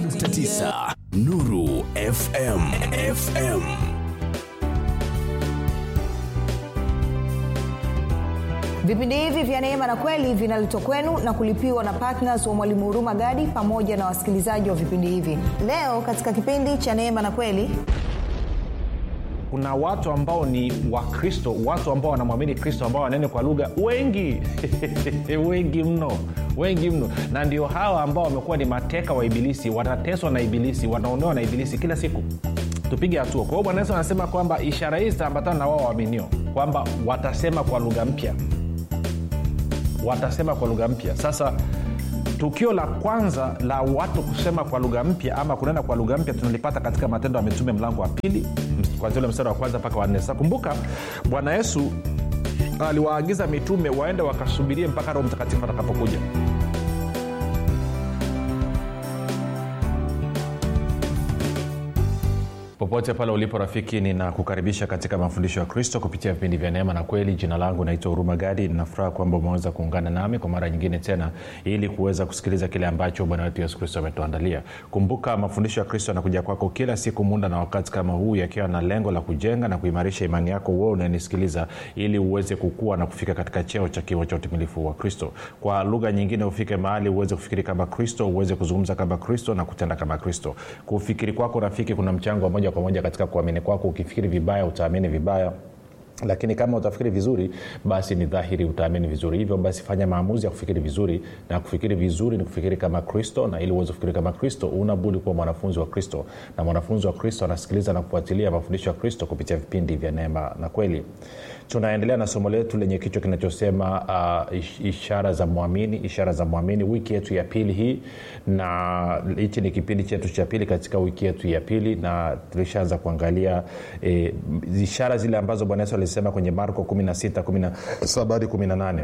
88.9 Nuru FM FM vipindi hivi vya neema na kweli vinaletwa kwenu na kulipiwa na ptns wa mwalimu huruma gadi pamoja na wasikilizaji wa vipindi hivi leo katika kipindi cha neema na kweli kuna watu ambao ni wakristo watu ambao wanamwamini kristo ambao wanene kwa lugha wengi wengi mno wengi mno na ndio hawa ambao wamekuwa ni mateka wa ibilisi wanateswa na ibilisi wanaonewa na ibilisi kila siku tupige hatua kwa hiyo bwana yesu anasema kwamba ishara hii zitaambatana na wao waaminio kwamba watasema kwa lugha mpya watasema kwa lugha mpya sasa tukio la kwanza la watu kusema kwa lugha mpya ama kunena kwa lugha mpya tunalipata katika matendo ya mitume mlango wa pili kwanzia ule mstari wa kwanza mpaka wanne sasa kumbuka bwana yesu aliwaagiza mitume waende wakasubirie mpaka roho mtakatifu atakapokuja popote pale ulipo rafiki ninakukaribisha katika mafundisho ya kristo kupitia vipindi vya neema na kweli jina langu naitwa huruma gadi ninafuraha kwamba umeweza kuungana nami kwa mara nyingine tena ili kuweza kusikiliza kile ambacho bwana wetu yesu kristo ametuandalia kumbuka mafundisho ya kristo yanakuja kwako kila siku muda na wakati kama huu yakiwa na lengo la kujenga na kuimarisha imani yako uo unanisikiliza ili uweze kukua na kufika katika cheo cha kiwa cha utimilifu wa kristo kwa lugha nyingine ufike mahali uweze kufikiri kama kristo uweze kuzungumza kama kristo na kutenda kama kristo kufikiri kwako rafiki kuna mchango wa moja kwa moja katika kuamini kwako ukifikiri vibaya utaamini vibaya lakini kama utafikiri vizuri basi ni dhahiri utaamini vizuri hivyo basi fanya maamuzi ya kufikiri vizuri na kufikiri vizuri ni kufikiri kama kristo na ili uweze kufikiri kama kristo unabudi kuwa mwanafunzi wa kristo na mwanafunzi wa kristo anasikiliza na kufuatilia mafundisho ya kristo kupitia vipindi vya neema na kweli tunaendelea na somo letu lenye kichwa kinachosema uh, ishara za mwamini ishara za mwamini wiki yetu ya pili hii na hichi ni kipindi chetu cha pili katika wiki yetu ya pili na tulishaanza kuangalia e, ishara zile ambazo bwana yesu alisema kwenye marko 16 17 hadi 18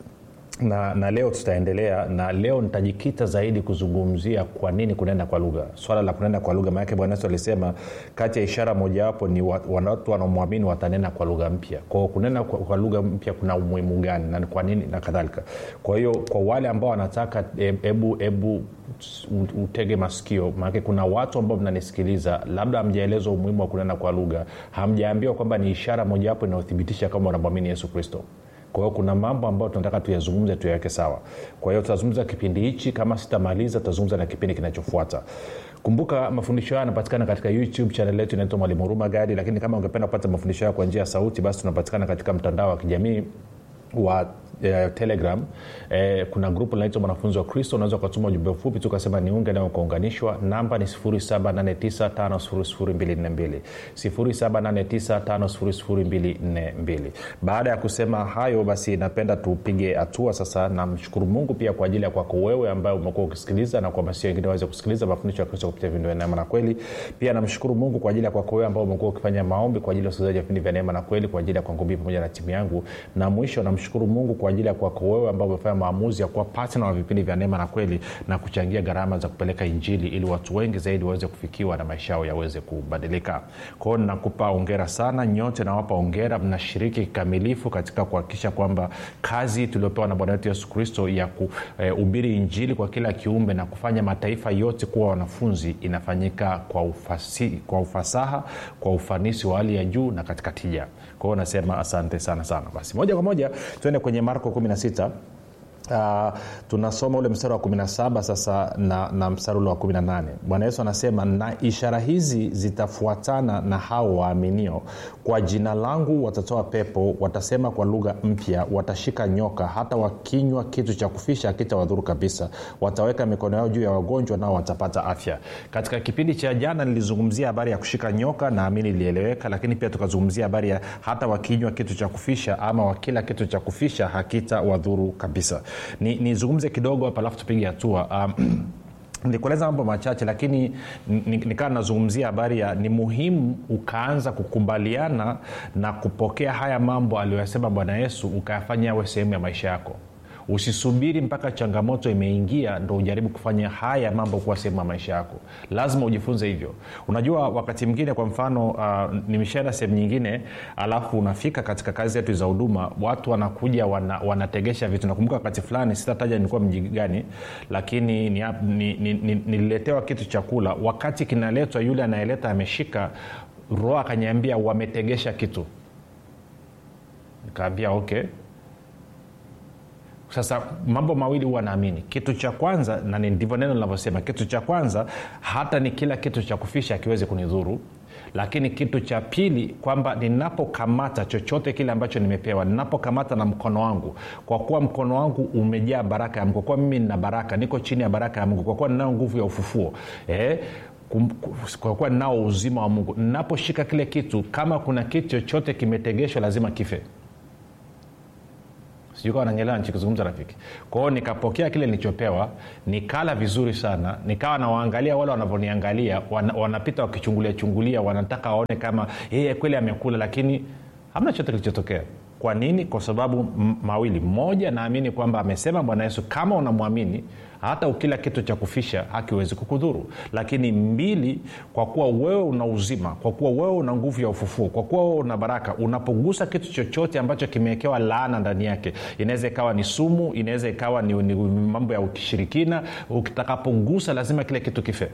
na, na leo tutaendelea na leo nitajikita zaidi kuzungumzia kwa nini kunenda kwa lugha swala la kunenda kwa lugha maanake bwana yesu alisema kati ya ishara mojawapo ni watu wanaomwamini watanena kwa lugha mpya kwao kunena kwa, kwa lugha mpya kuna umuhimu gani na kwa nini na kadhalika kwa hiyo kwa wale ambao wanataka hebu hebu utege masikio maanake kuna watu ambao mnanisikiliza labda hamjaelezwa umuhimu wa kunena kwa lugha hamjaambiwa kwamba ni ishara mojawapo inayothibitisha kama unamwamini yesu kristo kwa hiyo kuna mambo ambayo tunataka tuyazungumze tuyaweke sawa kwa hiyo tutazungumza kipindi hichi kama sitamaliza tutazungumza na kipindi kinachofuata kumbuka mafundisho hayo yanapatikana katika youtube chanel yetu inaitwa mwalimu huruma gadi lakini kama ungependa kupata mafundisho hayo kwa njia ya sauti basi tunapatikana katika mtandao wa kijamii wa eh, telegram eh, kuna grupu linaitwa mwanafunzi wa kristo unaweza ukatuma ujumbe mfupi tu ukasema niunge nayo ukaunganishwa namba ni 7895242 7895242 baada ya kusema hayo basi napenda tupige hatua sasa namshukuru mungu pia kwa ajili ya kwako wewe ambaye umekuwa ukisikiliza na kuhamasisha wengine waweze kusikiliza mafundisho ya kristo kupitia vindo vya neema na kweli pia namshukuru mungu kwa ajili ya kwako wewe ambao umekuwa ukifanya maombi kwa ajili ya usikilizaji wa vipindi vya neema na kweli kwa ajili ya kwangu mii pamoja na timu yangu na mwisho namshukuru mungu kwa ajili ya kwako wewe ambao umefanya maamuzi ya kuwa patna wa vipindi vya neema na kweli na kuchangia gharama za kupeleka injili ili watu wengi zaidi waweze kufikiwa na maisha yao yaweze kubadilika kwao nakupa ongera sana nyote nawapa ongera mnashiriki kikamilifu katika kuhakikisha kwamba kazi tuliopewa na bwana wetu yesu kristo ya kuhubiri e, injili kwa kila kiumbe na kufanya mataifa yote kuwa wanafunzi inafanyika kwa, ufasi, kwa ufasaha kwa ufanisi wa hali ya juu na katika tija kwao nasema asante sana sana basi moja kwa moja tuende kwenye marko 16 Uh, tunasoma ule mstari wa 17 sasa na, na mstari ule wa 18 bwana yesu anasema na ishara hizi zitafuatana na hao waaminio kwa jina langu watatoa pepo watasema kwa lugha mpya watashika nyoka hata wakinywa kitu cha kufisha akitawadhuru kabisa wataweka mikono yao juu ya wagonjwa nao watapata afya katika kipindi cha jana nilizungumzia habari ya kushika nyoka naamini ilieleweka lakini pia tukazungumzia habari ya hata wakinywa kitu cha kufisha ama wakila kitu cha kufisha hakitawadhuru kabisa nizungumze ni kidogo hapa alafu tupige hatua um, nikueleza mambo machache lakini nikaa nazungumzia habari ya ni muhimu ukaanza kukubaliana na kupokea haya mambo aliyoyasema bwana yesu ukayafanya yawe sehemu ya maisha yako usisubiri mpaka changamoto imeingia ndo ujaribu kufanya haya mambo kuwa sehemu ya maisha yako lazima ujifunze hivyo unajua wakati mwingine kwa mfano uh, nimeshaenda sehemu nyingine alafu unafika katika kazi zetu za huduma watu wanakuja wana, wanategesha vitu nakumbuka wakati fulani sitataja nilikuwa mji gani lakini nililetewa ni, ni, ni, nililetewa kitu chakula wakati kinaletwa yule anayeleta ameshika roho akanyambia wametegesha kitu nikaambia okay sasa mambo mawili huwa naamini kitu cha kwanza na ni ndivyo neno linavyosema kitu cha kwanza hata ni kila kitu cha kufisha akiwezi kunidhuru lakini kitu cha pili kwamba ninapokamata chochote kile ambacho nimepewa ninapokamata na mkono wangu kwa kuwa mkono wangu umejaa baraka ya mungu kwa kuwa mimi nina baraka niko chini ya baraka ya mungu kwa kuwa ninayo nguvu ya ufufuo eh, kum- kwa kuwa ninao uzima wa mungu ninaposhika kile kitu kama kuna kitu chochote kimetegeshwa lazima kife sijui kawa nanyelewa nichikizungumza rafiki kwao nikapokea kile nilichopewa nikala vizuri sana nikawa nawaangalia wale wanavyoniangalia wana, wanapita wakichungulia chungulia wanataka waone kama yeye kweli amekula lakini hamna chote kilichotokea kwa nini kwa sababu m- mawili moja naamini kwamba amesema bwana yesu kama unamwamini hata ukila kitu cha kufisha hakiwezi kukudhuru lakini mbili kwa kuwa wewe una uzima kwa kuwa wewe una nguvu ya ufufuo kwa kuwa wewe una baraka unapogusa kitu chochote ambacho kimewekewa laana ndani yake inaweza ikawa ni sumu inaweza ikawa ni, ni mambo ya ukishirikina ukitakapogusa lazima kile kitu kife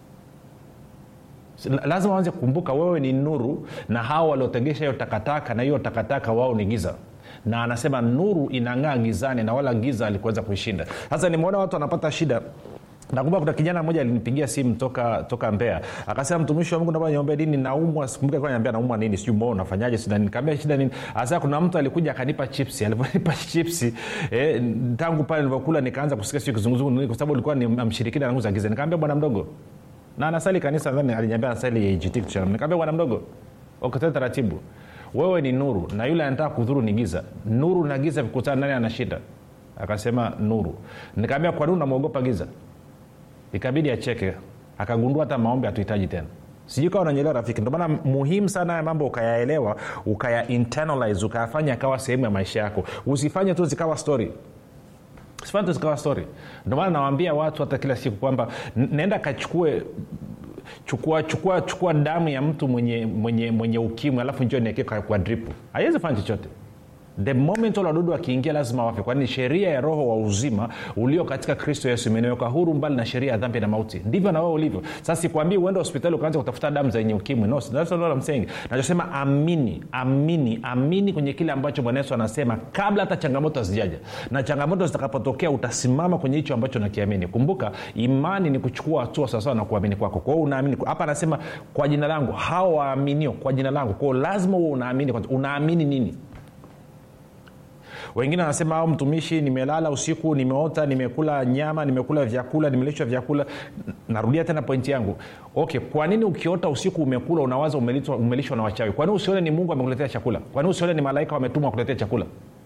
lazima wanze kukumbuka wewe ni nuru na hawa waliotegesha hiyo takataka na hiyo takataka wao ni giza na anasema nuru inang'aa gizani na wala giza alikuweza kuishinda sasa nimeona watu wanapata shida nakumbuka kuna kijana mmoja alinipigia simu toka toka mbea akasema mtumishi wa mungu naomba niombee dini naumwa sikumbuka alikuwa ananiambia naumwa nini sijui mbona unafanyaje sida nikaambia shida nini asa kuna mtu alikuja akanipa chipsi alivyonipa chipsi eh, tangu pale nilivyokula nikaanza kusikia sijui kizunguzungu kwa sababu ulikuwa ni mshirikina na nguvu za giza nikaambia bwana mdogo na anasali kanisa nadhani aliniambia anasali AGT nikaambia bwana mdogo okotee taratibu wewe ni nuru na yule anataka kudhuru ni giza nuru na giza vikutana nani ana shida akasema nuru nikaambia kwa nini unamwogopa giza ikabidi acheke akagundua hata maombi hatuhitaji tena sijui kawa unanyelewa rafiki ndio maana muhimu sana haya mambo ukayaelewa ukaya internalize ukayafanya akawa sehemu ya maisha yako usifanye tu zikawa story usifanye tu zikawa story ndio maana nawaambia watu hata kila siku kwamba n- nenda kachukue chukua chukua chukua damu ya mtu mwenye mwenye mwenye ukimwi alafu njio niekee kwa, kwa dripu haiwezi fanya chochote the moment wale wadudu wakiingia lazima wafe kwani sheria ya roho wa uzima ulio katika kristo yesu imeniweka huru mbali na sheria ya dhambi na mauti ndivyo na wewe ulivyo sasa sikwambii uende hospitali ukaanza kutafuta damu zenye ukimwi no, that's not what I'm saying nachosema amini amini amini kwenye kile ambacho bwana yesu anasema kabla hata changamoto hazijaja na changamoto zitakapotokea utasimama kwenye hicho ambacho nakiamini kumbuka imani ni kuchukua hatua sawasawa na kuamini kwako kwao unaamini hapa anasema kwa jina langu hao waaminio kwa jina langu kwao lazima huo unaamini kwanza. unaamini nini wengine wanasema au mtumishi nimelala usiku nimeota nimekula nyama nimekula vyakula nimelishwa vyakula narudia tena pointi yangu okay kwa nini ukiota usiku umekula unawaza umelishwa, umelishwa na wachawi kwa nini usione ni mungu amekuletea chakula kwa nini usione ni malaika wametumwa kuletea chakula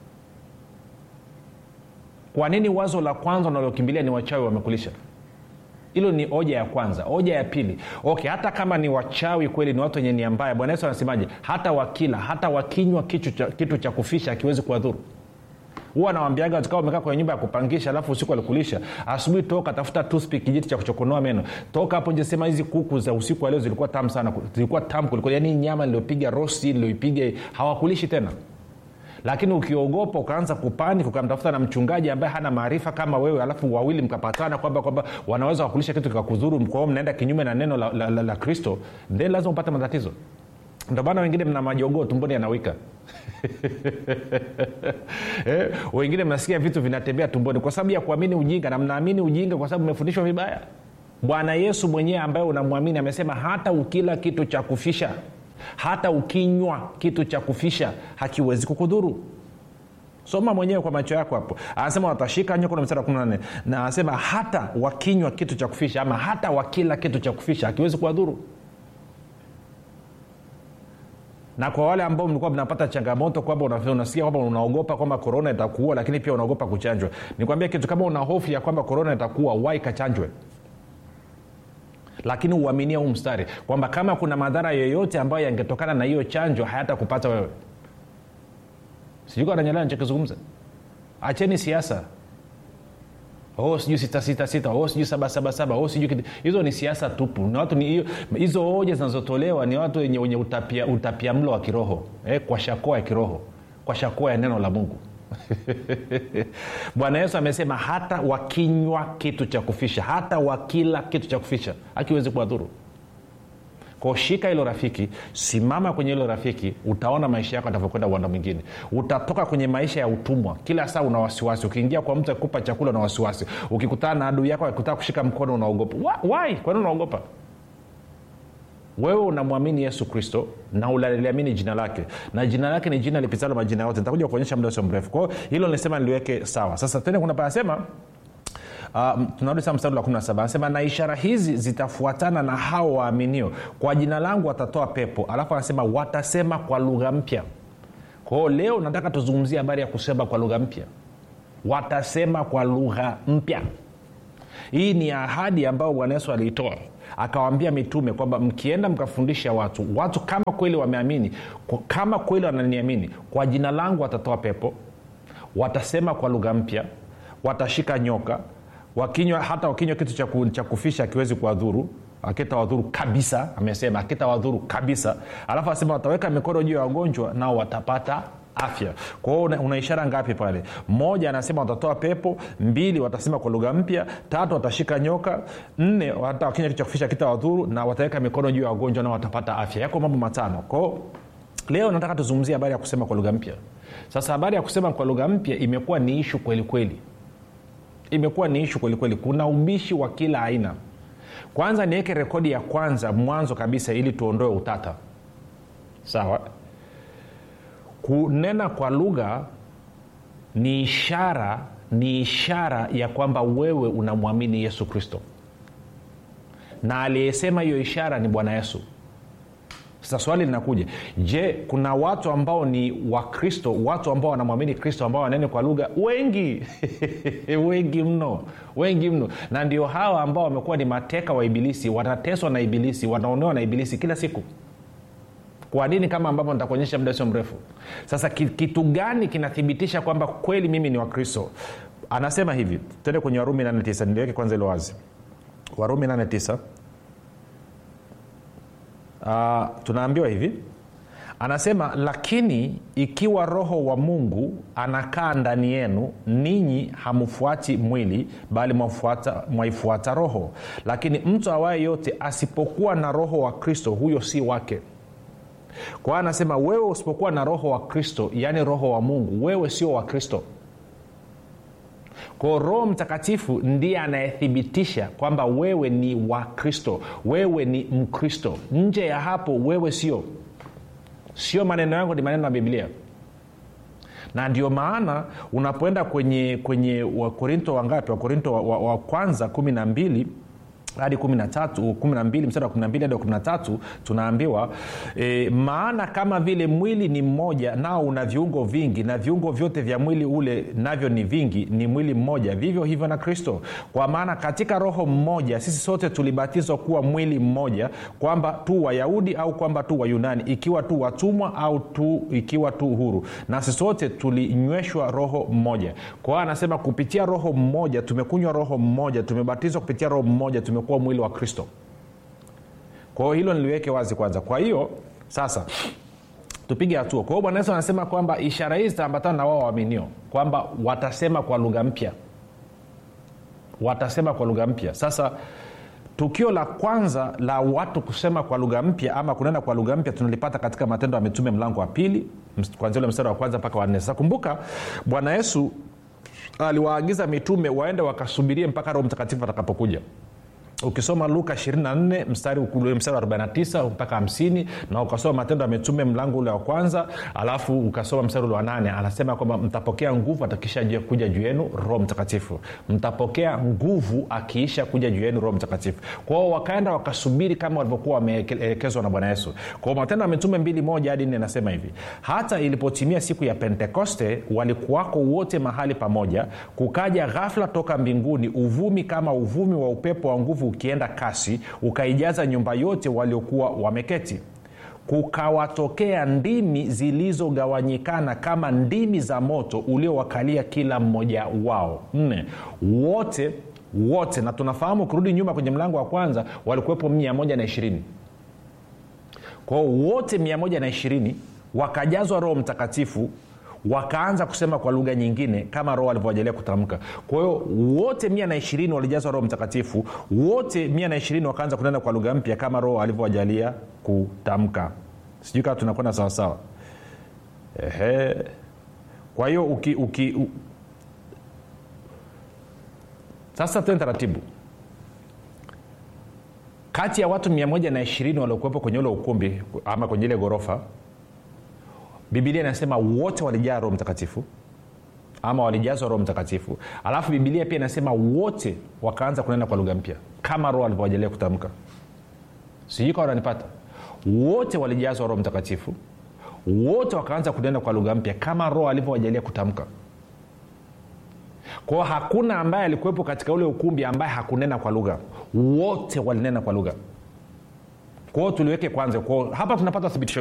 kwa nini wazo la kwanza unalokimbilia ni wachawi wamekulisha hilo ni hoja ya kwanza hoja ya pili okay hata kama ni wachawi kweli ni watu wenye nia mbaya bwana yesu anasemaje hata wakila hata wakinywa kitu cha, kitu cha kufisha akiwezi kuwadhuru huwa nawambiaga tukawa umekaa kwenye nyumba ya kupangisha alafu usiku alikulisha asubuhi toka tafuta toothpick, kijiti cha kuchokonoa meno toka hapo nje sema hizi kuku za usiku wa leo zilikuwa tamu sana zilikuwa tamu kuliko yani nyama niliopiga rosti nilioipiga hawakulishi tena lakini ukiogopa ukaanza kupani ukamtafuta na mchungaji ambaye hana maarifa kama wewe alafu wawili mkapatana kwamba kwamba wanaweza wakulisha kitu kikakudhuru kwao mnaenda kinyume na neno la, la, la, la kristo then lazima upate matatizo ndio maana wengine mna majogoo tumboni yanawika eh, wengine mnasikia vitu vinatembea tumboni kwa sababu ya kuamini ujinga na mnaamini ujinga kwa sababu mmefundishwa vibaya bwana yesu mwenyewe ambaye unamwamini amesema hata ukila kitu cha kufisha hata ukinywa kitu cha kufisha hakiwezi kukudhuru soma mwenyewe kwa macho yako hapo anasema watashika nyoka na mstari wa 14 na anasema hata wakinywa kitu cha kufisha ama hata wakila kitu cha kufisha hakiwezi kuwadhuru na kwa wale ambao mlikuwa mnapata changamoto kwamba unasikia kwamba unaogopa kwamba korona itakuua lakini pia unaogopa kuchanjwa nikwambia kitu kama una hofu ya kwamba korona itakuua wai kachanjwe lakini uaminia huu mstari kwamba kama kuna madhara yoyote ambayo yangetokana na hiyo chanjo hayata kupata wewe sijui ananyelea nichokizungumza acheni siasa oh sijui sita sita sita oh sijui saba saba saba oh sijui kiti- hizo ni siasa tupu ni watu ni hiyo- hizo hoja zinazotolewa ni watu wenye, wenye utapia, utapia mlo wa kiroho eh, kwa shakoa ya kiroho kwa shakoa ya neno la mungu bwana yesu amesema hata wakinywa kitu cha kufisha hata wakila kitu cha kufisha akiwezi kuwadhuru Kwa shika hilo rafiki simama kwenye hilo rafiki utaona maisha yako atavyokwenda uwanda mwingine utatoka kwenye maisha ya utumwa kila saa una wasiwasi ukiingia kwa mtu akikupa chakula una wasiwasi ukikutana na adui yako akikutaka kushika mkono unaogopa Wa- why kwani unaogopa wewe unamwamini yesu kristo na unaliamini jina lake na jina lake ni jina lipitalo majina yote nitakuja kuonyesha muda sio mrefu kwao hilo nisema niliweke sawa sasa tende kuna panasema Uh, tunarudi saa mstari wa 17 anasema na ishara hizi zitafuatana na hao waaminio kwa jina langu watatoa pepo alafu anasema watasema kwa lugha mpya kwao leo nataka tuzungumzie habari ya kusema kwa lugha mpya watasema kwa lugha mpya hii ni ahadi ambayo bwana yesu aliitoa akawaambia mitume kwamba mkienda mkafundisha watu watu kama kweli wameamini kwa- kama kweli wananiamini kwa jina langu watatoa pepo watasema kwa lugha mpya watashika nyoka wakinywa hata wakinywa kitu cha, ku, cha kufisha akiwezi kuwadhuru akitawadhuru kabisa amesema akitawadhuru kabisa alafu asema wataweka mikono juu ya wagonjwa nao watapata afya kwa hiyo una, una ishara ngapi pale moja anasema watatoa pepo mbili watasema kwa lugha mpya tatu watashika nyoka nne hata wakinywa kitu cha kufisha kitawadhuru na wataweka mikono juu ya wagonjwa nao watapata afya yako mambo matano kwao leo nataka tuzungumzie habari ya kusema kwa lugha mpya sasa habari ya kusema kwa lugha mpya imekuwa ni ishu kweli kweli imekuwa ni ishu kwelikweli kuna ubishi wa kila aina kwanza niweke rekodi ya kwanza mwanzo kabisa ili tuondoe utata sawa kunena kwa lugha ni ishara ni ishara ya kwamba wewe unamwamini yesu kristo na aliyesema hiyo ishara ni bwana yesu sasa swali linakuja je kuna watu ambao ni wakristo watu ambao wanamwamini kristo ambao wanene kwa lugha wengi wengi mno wengi mno na ndio hawa ambao wamekuwa ni mateka wa ibilisi wanateswa na ibilisi wanaonewa na ibilisi kila siku kwa nini kama ambavyo nitakuonyesha muda sio mrefu sasa ki- kitu gani kinathibitisha kwamba kweli mimi ni wakristo anasema hivi tende kwenye warumi 89 niliweke kwanza ilo wazi warumi 89 uh, tunaambiwa hivi anasema lakini ikiwa roho wa mungu anakaa ndani yenu ninyi hamfuati mwili bali mwafuata- mwaifuata roho lakini mtu awaye yote asipokuwa na roho wa kristo huyo si wake kwa hiyo anasema wewe usipokuwa na roho wa kristo yaani roho wa mungu wewe sio wa kristo kwao roho mtakatifu ndiye anayethibitisha kwamba wewe ni wa kristo wewe ni mkristo nje ya hapo wewe sio sio maneno yangu ni maneno ya biblia na ndio maana unapoenda kwenye kwenye wakorinto wangapi wakorinto wa, wa, wa kwanza kumi na mbili hadi kumi na tatu kumi na mbili mstari wa kumi na mbili hadi wa kumi na tatu tunaambiwa e, maana kama vile mwili ni mmoja nao una viungo vingi na viungo vyote vya mwili ule navyo ni vingi ni mwili mmoja vivyo hivyo na kristo kwa maana katika roho mmoja sisi sote tulibatizwa kuwa mwili mmoja kwamba tu wayahudi au kwamba tu wayunani ikiwa tu watumwa au tu ikiwa tu huru nasi sote tulinyweshwa roho mmoja kwa hiyo anasema kupitia roho mmoja tumekunywa roho mmoja tumebatizwa kupitia roho mmoja tumekuwa mwili wa kristo kwa hiyo hilo niliweke wazi kwanza kwa hiyo sasa tupige hatua kwa hiyo bwana yesu anasema kwamba ishara hizi zitaambatana na wao waaminio kwamba watasema kwa lugha mpya watasema kwa lugha mpya sasa tukio la kwanza la watu kusema kwa lugha mpya ama kunena kwa lugha mpya tunalipata katika matendo ya mitume mlango wa pili ms- kuanzia ule mstari wa kwanza mpaka wanne sasa kumbuka bwana yesu aliwaagiza mitume waende wakasubirie mpaka roho mtakatifu atakapokuja ukisoma luka 24 mstari ule mstari wa 49 mpaka 50 na ukasoma matendo ya mitume mlango ule wa kwanza alafu ukasoma mstari ule wa nane anasema kwamba mtapokea nguvu atakisha kuja juu yenu roho mtakatifu mtapokea nguvu akiisha kuja juu yenu roho mtakatifu kwao wakaenda wakasubiri kama walivyokuwa wameelekezwa na bwana yesu kwao matendo ya mitume mbili moja hadi nne nasema hivi hata ilipotimia siku ya pentekoste walikuwako wote mahali pamoja kukaja ghafla toka mbinguni uvumi kama uvumi wa upepo wa nguvu ukienda kasi ukaijaza nyumba yote waliokuwa wameketi kukawatokea ndimi zilizogawanyikana kama ndimi za moto uliowakalia kila mmoja wao nne wote wote na tunafahamu ukirudi nyuma kwenye mlango wa kwanza walikuwepo mia moja na ishirini kwao wote mia moja na ishirini wakajazwa roho mtakatifu wakaanza kusema kwa lugha nyingine kama roho alivyowajalia kutamka kwa hiyo wote mia na ishirini walijazwa roho mtakatifu wote mia na ishirini wakaanza kunena kwa lugha mpya kama roho alivyowajalia kutamka sijui kama tunakwenda sawasawa ehe kwa hiyo uki, uki u... sasa tene taratibu kati ya watu mia moja na ishirini waliokuwepo kwenye ule ukumbi ama kwenye ile ghorofa bibilia inasema wote walijaa roho mtakatifu ama walijazwa roho mtakatifu alafu bibilia pia inasema wote wakaanza kunena kwa lugha mpya kama roho alivyowajalia kutamka sijui kawa wananipata wote walijazwa roho mtakatifu wote wakaanza kunena kwa lugha mpya kama roho alivyowajalia kutamka kwao hakuna ambaye alikuwepo katika ule ukumbi ambaye hakunena kwa lugha wote walinena kwa lugha kwao tuliweke kwanza kwao hapa tunapata thibitisho